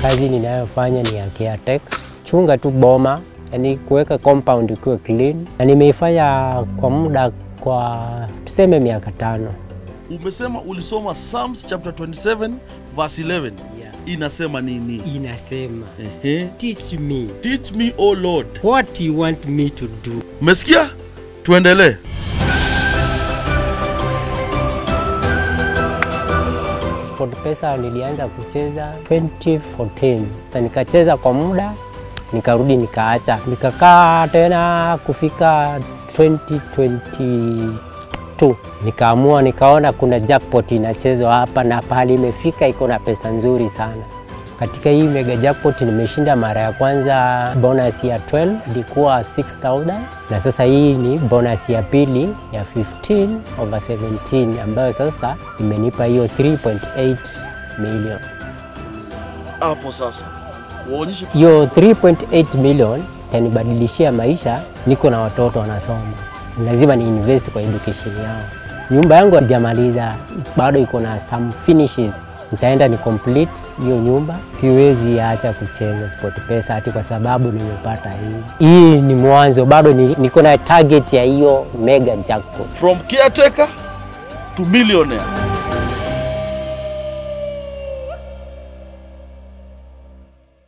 Kazi ninayofanya ni ya caretaker, chunga tu boma, yani kuweka compound ikiwe clean, na nimeifanya kwa muda kwa tuseme miaka tano. Umesema ulisoma Psalms chapter 27 verse 11 inasema nini? Inasema Ehe. teach me Teach me o Lord. what you want me to do. Umesikia? Tuendelee. SportPesa nilianza kucheza 2014 na nikacheza kwa muda nikarudi nikaacha, nikakaa tena kufika 2022 nikaamua, nikaona kuna jackpot inachezwa hapa na pahali imefika iko na pesa nzuri sana. Katika hii mega jackpot nimeshinda mara ya kwanza bonus ya 12 ilikuwa 6000 na sasa hii ni bonus ya pili ya 15 over 17 ambayo sasa imenipa hiyo 3.8 million. Hapo sasa uonyeshe Hiyo 3.8 million itanibadilishia maisha. Niko na watoto wanasoma, lazima ni invest kwa education yao. Nyumba yangu sijamaliza, bado iko na some finishes. Nitaenda ni complete hiyo nyumba. Siwezi acha kucheza SportPesa ati kwa sababu nimepata hii. Hii ni mwanzo, bado ni- niko na target ya hiyo mega jackpot. from caretaker to millionaire.